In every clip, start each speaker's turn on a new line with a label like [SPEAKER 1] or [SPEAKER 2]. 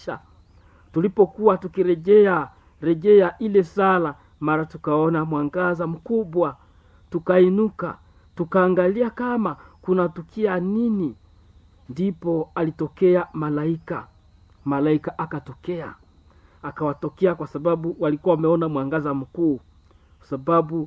[SPEAKER 1] tulipokuwa tukirejea rejea ile sala mara tukaona mwangaza mkubwa tukainuka tukaangalia kama kunatukia nini ndipo alitokea malaika malaika akatokea akawatokea kwa sababu walikuwa wameona mwangaza mkuu kwa sababu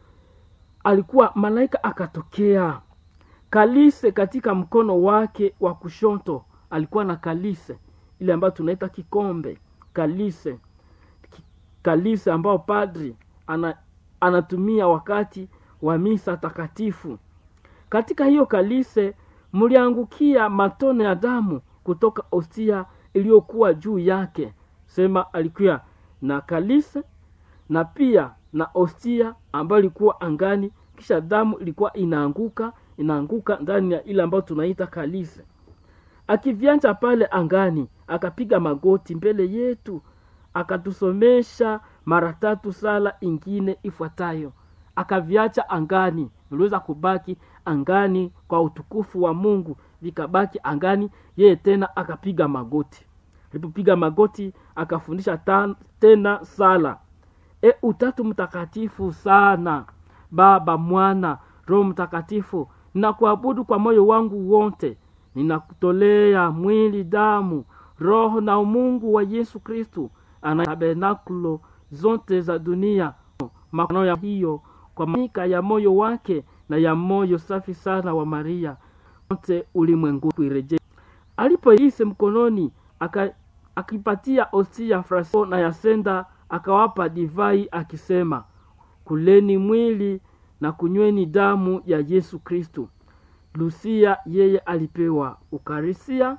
[SPEAKER 1] alikuwa malaika akatokea kalise katika mkono wake wa kushoto alikuwa na kalise ile ambayo tunaita kikombe kalise Ki- kalise ambao padri ana, anatumia wakati wa misa takatifu katika hiyo kalise mliangukia matone ya damu kutoka ostia iliyokuwa juu yake sema alikuwa na kalise na pia na ostia ambayo ilikuwa angani kisha damu ilikuwa inaanguka inaanguka ndani ya ile ambayo tunaita kalise akivyanja pale angani akapiga magoti mbele yetu akatusomesha mara tatu sala ingine ifuatayo akaviacha angani viliweza kubaki angani kwa utukufu wa mungu vikabaki angani yeye tena akapiga magoti alipopiga magoti akafundisha ta, tena sala e utatu mtakatifu sana baba mwana roho mtakatifu ninakuabudu kwa moyo wangu wote ninakutolea mwili damu roho na umungu wa yesu kristu ana tabernakulo zote za dunia makano ya hiyo kwa manika ya moyo wake na ya moyo safi sana wa maria wote ulimwengu kuireje alipoise mkononi aka, akipatia ostia fraso na yasenda akawapa divai akisema kuleni mwili na kunyweni damu ya yesu kristu lusia yeye alipewa ukarisia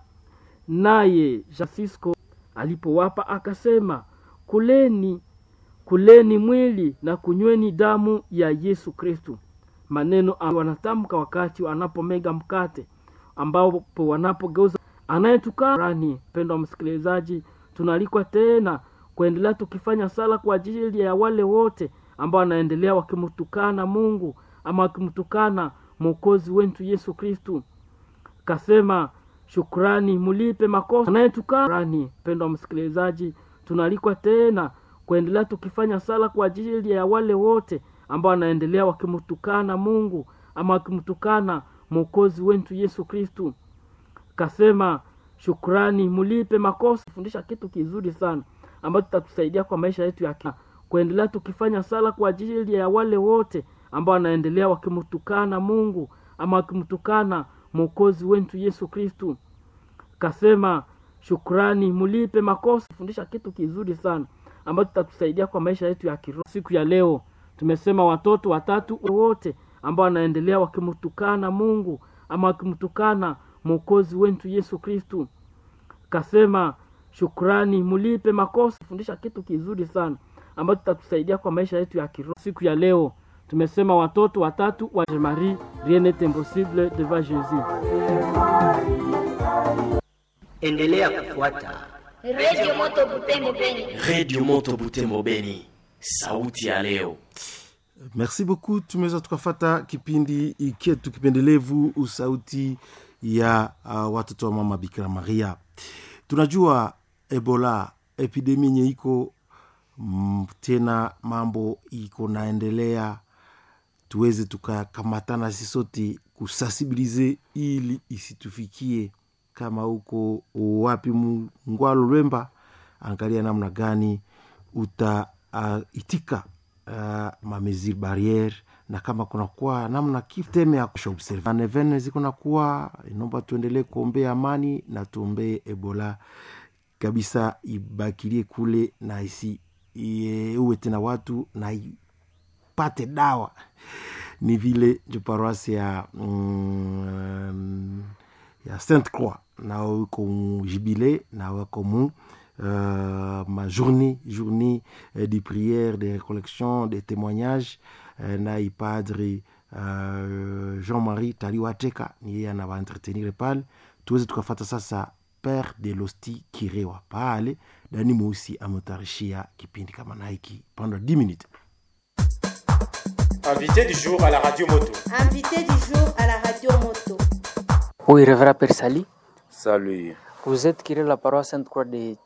[SPEAKER 1] naye francisco alipowapa akasema kuleni kuleni mwili na kunyweni damu ya yesu kristu maneno ambayo wanatamka wakati wanapomega mkate ambapo wanapogeuza anayetukarani mpendo wa msikilizaji tunaalikwa tena kuendelea tukifanya sala kwa ajili ya wale wote ambao wanaendelea wakimtukana mungu ama wakimtukana mwokozi wetu yesu kristu kasema shukrani mulipe makosa anayetukarani mpendo wa msikilizaji tunaalikwa tena kuendelea tukifanya sala kwa ajili ya wale wote ambao wanaendelea wakimtukana mungu ama wakimtukana mwokozi wetu yesu kristu kasema shukrani mulipe makosa fundisha kitu kizuri sana ambacho tutatusaidia kwa maisha yetu ya kila kuendelea tukifanya sala kwa ajili ya wale wote ambao wanaendelea wakimtukana mungu ama wakimtukana mwokozi wetu yesu kristu kasema shukrani mulipe makosa fundisha kitu kizuri sana ambacho tutatusaidia kwa maisha yetu ya kiroho siku ya leo tumesema watoto watatu wote ambao wanaendelea wakimtukana mungu ama wakimtukana mwokozi wetu yesu kristu kasema shukrani mulipe makosa fundisha kitu kizuri sana ambacho tutatusaidia kwa maisha yetu ya kiroho siku ya leo tumesema watoto watatu wa marie rien n'est impossible devant jésus
[SPEAKER 2] endelea kufuata
[SPEAKER 3] redio moto butembo beni
[SPEAKER 4] redio moto butembo beni sauti ya leo
[SPEAKER 5] merci beaucoup tumeweza tukafata kipindi chetu kipendelevu sauti ya uh, watoto wa mama bikira maria tunajua ebola epidemi yenye iko mm, tena mambo iko naendelea tuweze tukakamatana sisi sote kusensibilize ili isitufikie kama huko wapi mngwalo lwemba angalia namna gani utaitika uh, uh, mamesure barriere na kama kunakuwa namna kiteme ya observe neven ziko nakuwa inaomba tuendelee kuombea amani na tuombee ebola kabisa ibakilie kule na isi uwe tena watu na ipate dawa ni vile njo paroisi ya mm, ya sainte croix nao iko jubile na wako mu Uh, ma journée journée uh, de prière de récollection de témoignages uh, na ipadre uh, jean-marie taliwateka ni yeye anawaentretenir pale tuweze tukafata sasa père de losti kirewa pale dani mweusi ametarishia kipindi kama na hiki pendant 10 minutes
[SPEAKER 6] Invité du jour à la radio moto.
[SPEAKER 7] Invité du jour à la radio moto.
[SPEAKER 8] Oui, Révérend Père Sali,
[SPEAKER 9] Salut.
[SPEAKER 8] vous êtes curé de la paroisse Sainte-Croix de